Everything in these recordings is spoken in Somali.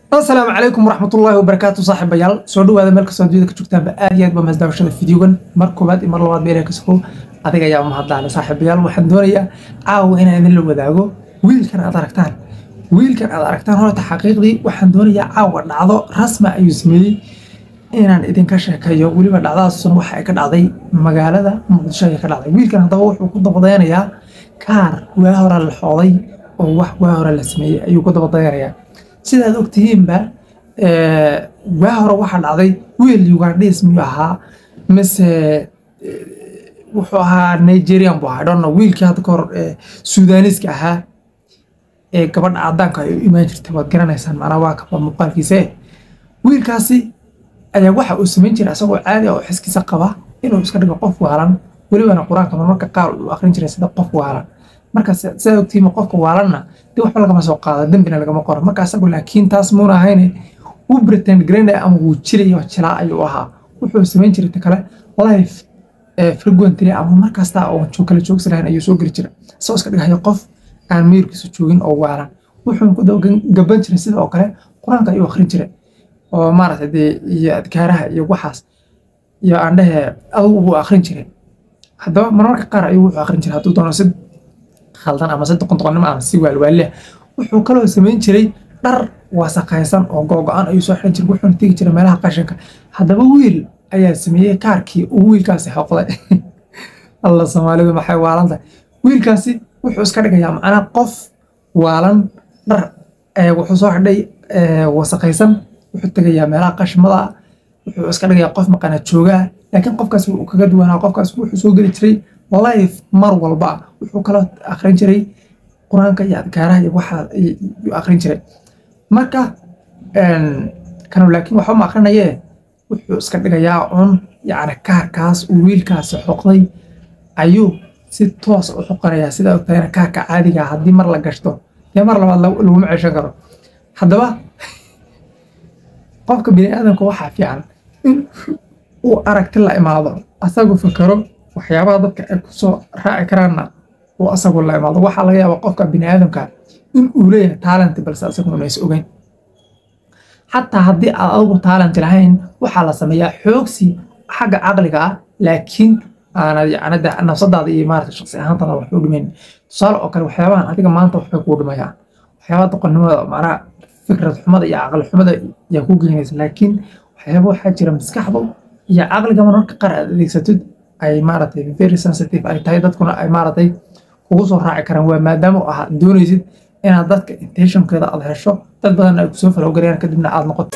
asalaamu calaykum waraxmatullaahi wabarakaatu saaxiibayaal soo dhawaada meel kastoo adduunyada ka joogtaanba aad iyo aad baa mahaddaawashada fideogan mar koowaad iyo mar labaad ba ilaah ka sokow adiga ayaa mahaddaale saaxiibayaal waxaan doonayaa caawa inaan idin la wadaago wiilkan aad aragtaan wiilkan aad aragtaan horta xaqiiqdii waxaan doonayaa caawa dhacdo rasma ayuu sameeyey inaan idinka sheekeeyo weliba dhacdadaasuna waxa ay ka dhacday magaalada muqdisho ayay ka dhacday wiilkan haddaba wuxuu ku dabadaynayaa kaar waa hore la xooday oo wax waa hore la sameeyey ayuu ku dabadaynayaa sidaad ogtihiinba waa hore waxaa dhacday wiil ugandhis miyuu ahaa mise wuxuu ahaa nigerian buu ahaa dhonna wiilkii hadda ka hor suudaniiska ahaa ee gabadha cadaanka ay u imaan jirtay waad garanaysaan macnaa waa kaba muuqaalkiise wiilkaasi ayaa waxa uu samayn jiray asagoo caadi ah oo xiskiisa qaba inuu iska dhigo qof waalan welibana qur-aanka marmarka qaar uu akrin jiray sida qof waalan marka sidaa ogtihiin qofka waalanna dee waxba lagama soo qaado dembina lagama qoro marka asagu laakiin taas muuna ahayne wuu pretend garaynaya ama wuu jiraya jilaa ayuu ahaa wuxuu samayn jiray ta kale life frequently ama markasta oo kala joogsi lahayn ayuu soo geli jiray isagoo iska dhigayo qof aan meyrkiisa joogin oo waalan wuxuu ku gaban jiray sida oo kale qur-aanka ayuu akrin jiray oo maaragtay dee iyo adkaaraha iyo waxaas iyo aan dhehe adugu buu akrin jiray haddaba marmarka qaar ayuu wuxuu akrin jiray hadduu doono si khaldan ama si doqondoqonnimo ama si waalwaaleh wuxuu kaloo samayn jiray dhar wasaqaysan oo googo-an ayuu soo xiran jiray wuxuuna tegi jiray meelaha qashinka haddaba wiil ayaa sameeyey kaarkii uu wiilkaasi xoqday alla soomaalidu maxay waalan tahay wiilkaasi wuxuu iska dhigayaa macnaa qof waalan dhar wuxuu soo xidhay wasaqaysan wuxuu tegayaa meelaha qashimada wuxuu iska dhigayaa qof maqana joogaa laakiin qofkaas wuu kaga duwanaa qofkaas wuxuu soo geli jiray life mar walba wuxuu kaloo akrin jiray qur-aanka iyo adkaaraha iyo waxa yuu akrin jiray marka kanu laakiin waxba ma akrinayee wuxuu iska dhigayaa un yacni kaarkaas uu wiilkaasi xoqday ayuu si toos u xoqanayaa sidaa ogtahayna kaarka caadiga haddii mar la gashto dee mar labaad laguma ceshan karo haddaba qofka bini aadamka waxaa fiican in uu aragti la imaado asagu fakaro waxyaabaha dadka ay ku soo raaci karaanna uu asagu la imaado waxaa laga yaabaa qofka bini aadamka in uu leeyahay taalent balse asagu unays ogeyn xataa haddii aad adigu taalent lahayn waxaa la sameeyaa xoogsi xagga caqliga ah laakiin aanad yacnada nafsadaada iyo maarata shaqsi ahaantaada wax u dhimayn tusaale oo kale waxyaabahan adiga maanta waxbay kuu dhimayaan waxyaabaha doqonnimada macnaha fikrad xumada iyo caqli xumada yaa kuu geynaysa laakiin waxyaaba waxaa jira maskaxdu iyo caqliga mararka qaar aad adeegsatid ay maaragtay very sensitive ay tahay dadkuna ay maaragtay kugu soo raaci karaan waa maadaama ah doonaysid inaad dadka intentionkeeda aad hesho dad badan ay kusoo falowgarayaan kadibna aad noqoto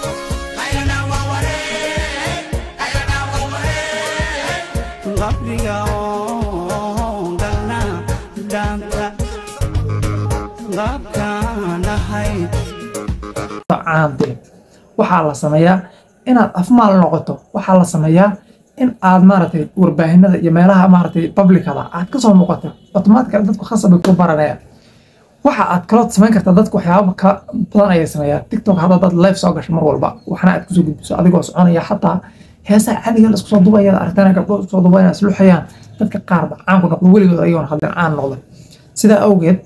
waxaa la sameeyaa inaad afmaal noqoto waxaa la sameeyaa in aad maaragtay warbaahinada iyo meelaha maaragtay publicada aad kasoo muuqato automatically dadku khasab bay kuu baranayaan waxa aad kaloo samayn kartaa dadku waxyaaba ka badan ayay sameeyaan tiktok hadda dad live soo gasho mar walba waxna aad kusoo gudbiso adigoo soconaya xataa heesaha caadiga la isku soo dubaya aragtana gabdho soo dubayana isluxayaan dadka qaarba caan ku noqdo weligood ayagoon hadin caan noqda sidaa awgeed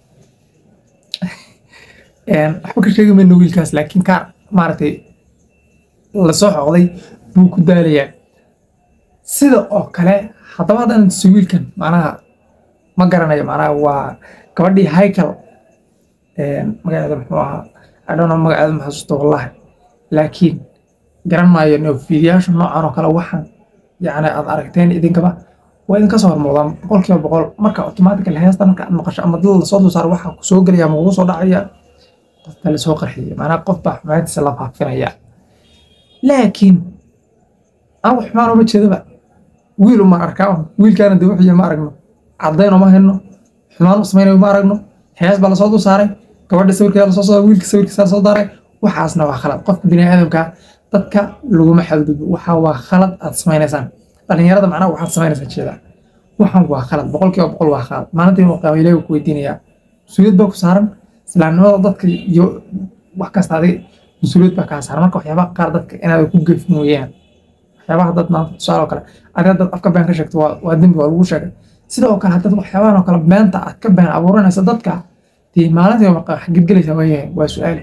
waxba ka sheegi mayno wiilkaas laakiin kaar maaragtay lasoo xoqday buu ku daalayaa sida oo kale haddaba haddan si wiilkan macnaha ma garanayo macnaha waa gabadhii haykel magaceeda muxuu ahaa adhono magaceeda ma xasuusto wallahi laakiin garan maayo no fiidiyaasha noocan oo kale waxaan yacni aad aragteen idinkaba waa idinka soo hormuudaan boqolkiiba boqol marka automatically heesta marka aad maqasho ama dad lasoo dulsaaro waxaa ku soo gelaya ama kugu soo dhacaya qof baa lasoo qarxiyay macnaha qof baa xumaantiisa la faafinaya laakiin aan wax xumaan uma jeedaba wiil uma arkaa wiilkaana dee wuxuu ma aragno caddayn uma hayno xumaan u samaynayo ma aragno hees baa lasoo dul saaray gabadha sawirkeeda lasoo soo wiilka sawirkiisa lasoo daaray waxaasna waa khalad qofka bini aadamka dadka laguma xadgudbo waxaa waa khalad aad samaynaysaan dhalinyarada macnaha waxaad samaynaysaa jeedaa waxaan waa khalad boqolkiiba boqol waa khalad maalintii inuu qiyaamo ilaahi ku weydiinayaa mas-uuliyad baa ku saaran islaamnimada dadka iyo wax kasta adiga mas-uuliyad baa kaa saaran marka waxyaabaha qaar dadka inaad ku gefin weeyaan waxyaabaha dad maanta tusaale oo kale adiga dad afka been ka sheegto waa waa dembi waa lagu sheegay sidoo kale haddad waxyaabahan oo kale beenta aad ka been abuuranaysa dadka dee maalintii xagid gelaysa waayahay waa su-aale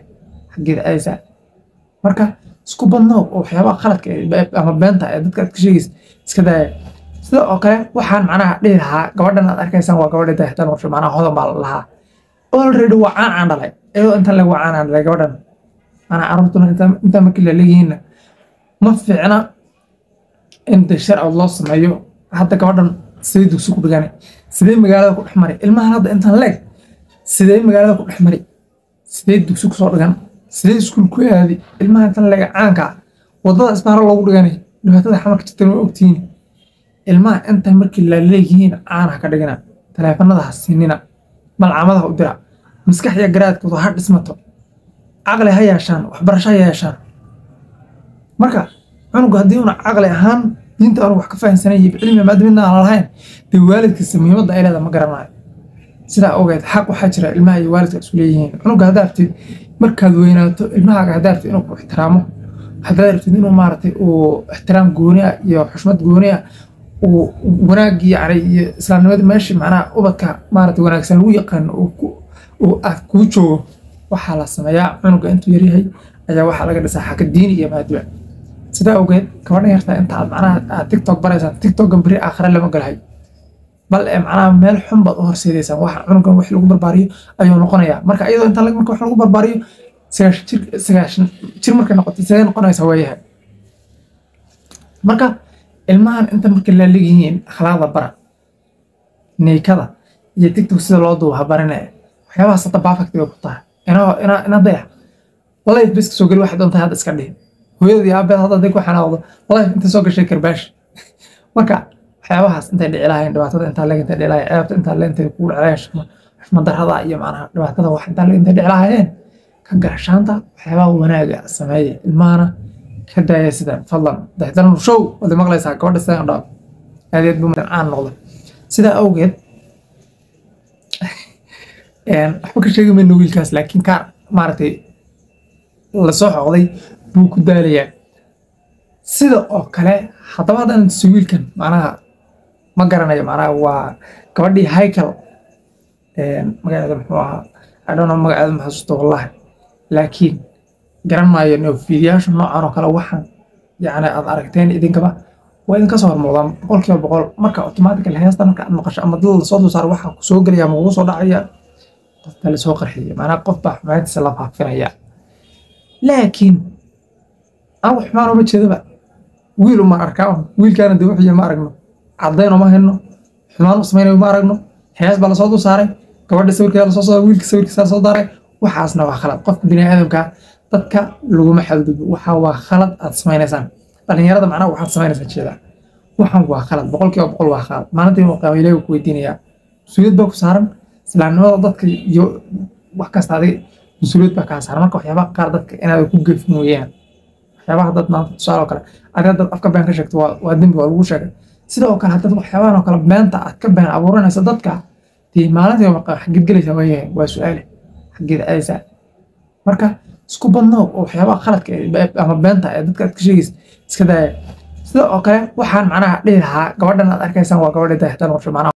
xaggeeda aadaysaa marka isku badnoo oo waxyaabaha qaladka ee- ama beenta ee dadka aad ka sheegaysa iska daaya sida oo kale waxaan macnaha dhihi lahaa gabadhan aad arkaysaan waa gabadha daahtan qorshe macnaha hodan baa la lahaa already waa caan aan dhalay iyadoo intan leg waa caan aan dhalay gabadhan macnaha carruurtuna inta- intaa markii la leeyihiinna ma fiicna in de sharci loo sameeyo hadda gabadhan sidee dugsi ku dhigane sidee magaalada ku dhex mari ilmahan hadda intan leeg sidee magaalada ku dhex mari sidee dugsi kusoo dhigan sidee iskuul ku aadi ilmaha intan leeg caanka ah wadada isbaaro loogu dhiganay dhibaatada xamarka jirtan waa ogtihiin ilmaha intan markii la leeyihiin caanaha ka dhigina taleefanada ha siinina malcamadaha u dira maskax iyo garaadkooda ha dhismato caqli ha yeeshaan waxbarasho ha yeeshaan marka cunuga haddii una caqli ahaan diinta aanu wax ka fahansanay iyo cilmi maadaamina aan lahayn dee waalidkiisa muhiimadda ay leedahay ma garanayo sidaa ogeed xaq waxaa jira ilmaha iyo waalidka isu leeyihiin cunuga haddaa rabtid markaad weynaato ilmahaaga haddaa rabtid inuu ku ixtiraamo haddaad rabtid inuu maaragtay uu ixtiraam gooni ah iyo xushmad gooni ah uu wanaagii yani iyo islaamnimada meeshii macnaha ubadka maaragtay wanaagsan lagu yaqaano uu ku- uu aad kuu joogo waxaa la sameeyaa cunuga intuu yaryahay ayaa waxaa laga dhisaa xaka diini iyo maadiba sidaa awgeed gabadhan yartaa inta aad macnaha aad tiktok baraysaan tiktokan beri aakhire lama galahay bal ee macnaha meel xun baad u horseedaysaan waxa cunugan wax lagu barbaariyo ayuu noqonayaa marka iyadoo inta lag- marka wax lagu barbaariyo sagaashan jir sagaashan jir markay noqoto sidee noqonaysaa waayahay marka ilmahan inta markay laaligihiin akhlaaqda bara neykada iyo tiktok sida loo duuba habarine waxyaabahaas hadda perfect bay ku tahay ina ina ina dayax life biska soo geli waxay doontaa hadda iska dhihin hooyadii aabeed hadda haday ku xanaaqdo life intay soo gashay karbaash marka waxyaabahaas intay dhici lahayn dhibaatada intaa leeg intay dhici lahayn ceebta intaa leeg intay kugu dhici lahayn xushma- xushmad darrada iyo macnaha dhibaatada wax intaa leeg intay dhici lahaayeen ka garashaanta waxyaabaha wanaaga sameeya ilmahana ka daaya sidan fadlan daxdaran show wada maqlaysaa gabadha sidan dhaaf aadeed buu caan noqday sidaa awgeed een, waxba ka sheegi mayno wiilkaas laakiin kaar maaragtay lasoo xoqday buu ku daalayaa sida oo kale haddaba haddaan tuso wiilkan macnaha ma garanayo macnaha waa gabadhii haykel magaceeda muxuu ahaa adhono magaceeda ma xasuusto wallahi laakiin garan maayo no fiidiyaasha noocan oo kale waxaan yacni aad aragteen idinkaba waa idinka soo hormuudaan boqol kiiba boqol marka automatical heesta marka aad maqasho ama dad lasoo dul saaro waxaa kusoo gelaya ama kugu soo dhacaya qof baa lasoo qarxiyay macnaha qof baa xumaantiisa la faafinaya laakiin anigu xumaan uma jeedaba wiil uma arkaa wiilkaana de wuxuu yahay ma aragno caddayn uma hayno xumaan u samaynayo ma aragno hees baa lasoo dul saaray gabadha sawirkeeda lasoo saaray wiilka sawirkiisa lasoo daaray waxaasna waa khalad qofka bini aadamka dadka laguma xadgudbo waxa waa khalad aad samaynaysaan dhalinyarada macnaha waxaad samaynaysaa jeeda waxan waa khalad boqol kiiba boqol waa khalad maalintii inuu qiyaamo ilaahi ku weydiinayaa mas-uuliyad baa ku saaran islaamnimada dadka iyo wax kasta adiga mas-uuliyad baa kaa saaran marka waxyaabaha qaar dadka inaad ku gefin weeyaan waxyaabaha dad maanta tusaale oo kale adiga dad afka been ka sheegto waa waa dembi waa lagu sheegay sida oo kale haddad waxyaabahan oo kale beenta aad ka been abuuranaysa dadka dee maalintii waa xageed gelaysaa waayahay waa su-aale xageed aadaysaa marka isku badnoo oo waxyaabaha khaladka ee- ama beenta ee dadka aad ka sheegaysa iska daaya sida oo kale waxaan macnaha dhihi lahaa gabadhan aad arkaysaan waa gabadha daahtan qorshe macnaha